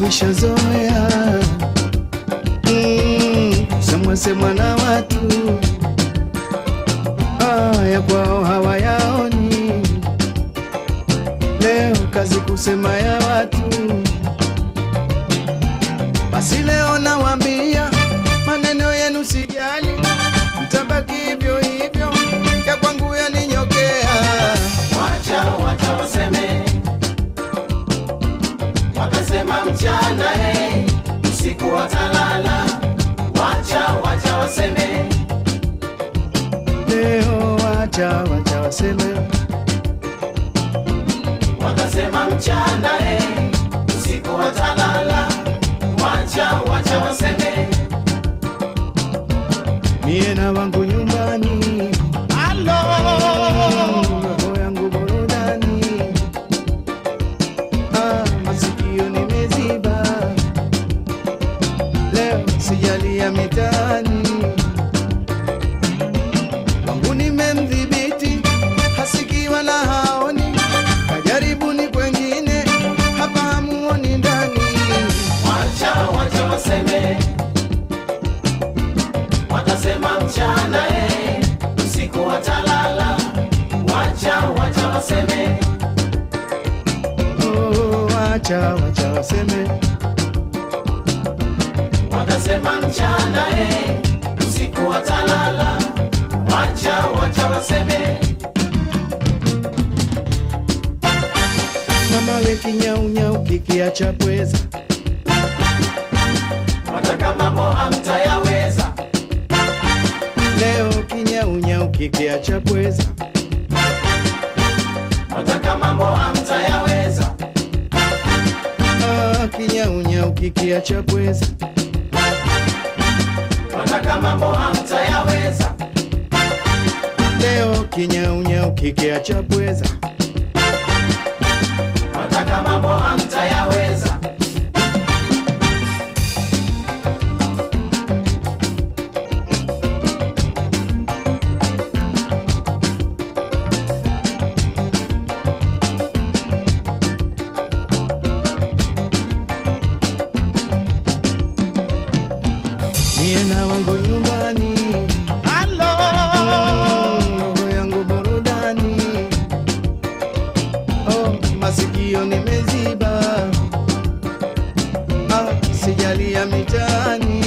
nishazoea mm, semwa semwa na watu ah, ya kwao hawayaoni. Leo kazi kusema ya watu, basi leo nawaambia maneno yenu sijali, mtabaki hivyo hivyo, ya kwangu yaninyokea. Wacha wacha waseme, wakasema mchana eh, usiku watalala. Wacha wacha waseme, Leo wacha wacha waseme, wakasema mchana eh, usiku watalala. Wacha wacha waseme, mie na wangu nyumbani, roho yangu burudani, ah, masikio nimeziba, leo sijalia mitaani, wangu nimemdhibiti, hasikii wala haoni, kajaribuni kwengine, hapa hamuoni ndani. wacha wacha waseme, wakasema mchana eh, usiku watalala. Wacha wacha waseme, Oh, wacha wacha waseme, wakasema mchana eh, usiku watalala. Wacha wacha waseme, mama we kinyaunyau kikiacha pweza wataka mambo hamtayaweza. leo kinyaunyau kikiacha pweza Wataka mambo hamtayaweza. ah, kinyaunyau kikiacha pweza Wataka mambo hamtayaweza. leo kinyaunyau kikiacha pweza Wataka mambo hamtayaweza. mie na wangu nyumbani roho yangu burudani oh, masikio nimeziba ah, sijalia mitaani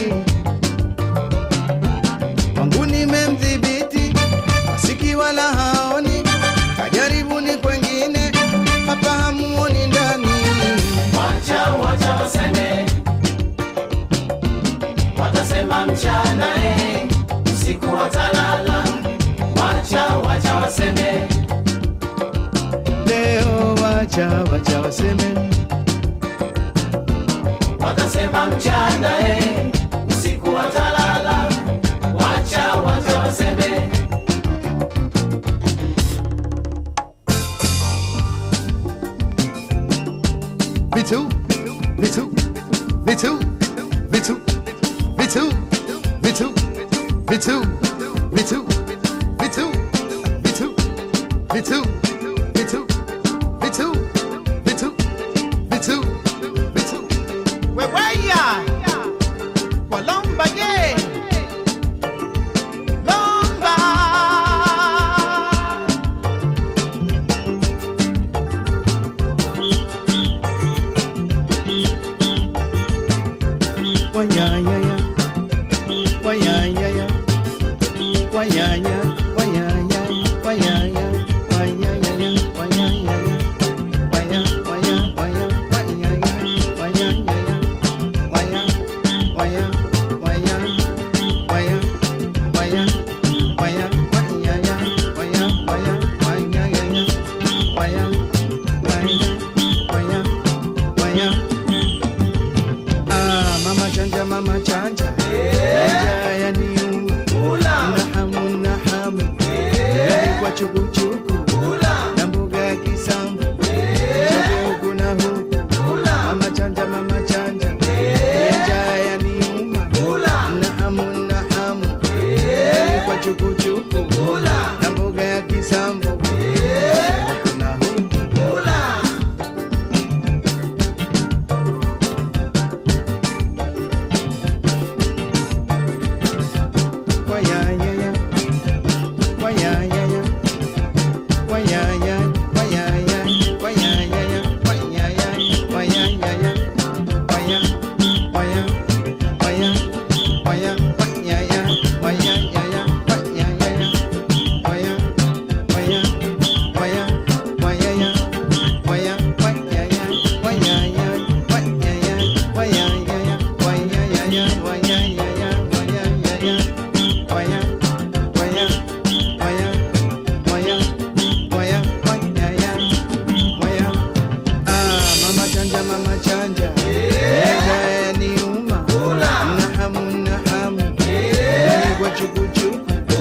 wangu nimemdhibiti masiki wala haoni kajaribuni kwengine hapa hamuoni ndani Wacha wacha waseme, watasema mchana eh, usiku watalala. Wacha wacha waseme, leo wacha wacha waseme watasema mchana eh, usiku watalala. Wacha wacha waseme, Me too. Me too. Me too. Me too. Me too. Me too. Me too. Me too. Me too. Me too. Me too. Me too. Me too. Me too. Me too. Me too. Weweya Walomba ye Lomba Wanyanyaya. Wanyanyaya. Wanyanya. Wanyanya. Wanyanya. Wanyanyaya. Wanyanyaya. Wanya. Wanya. Wanya. Wanyanya. Wanyanyaya. Wanya. Wanya. Wanya. Wanya. Wanya. Wanya. Wanyanya. Wanya. Wanya. Wanyanyaya. Wanya. Wanya. Wanya. Wanya. Ah, mama chanja, mama chanja. Chanja yaniuma. Na hamu, na hamu. Kwa chukuchuku. Na mboga ya kisambu. Chote huku na huku. Mama chanja, mama chanja. Chanja yaniuma. Na hamu, na hamu. Kwa chukuchuku. Na mboga ya kisambu. Huku na huku.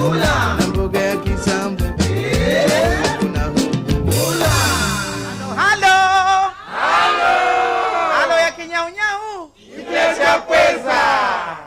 kula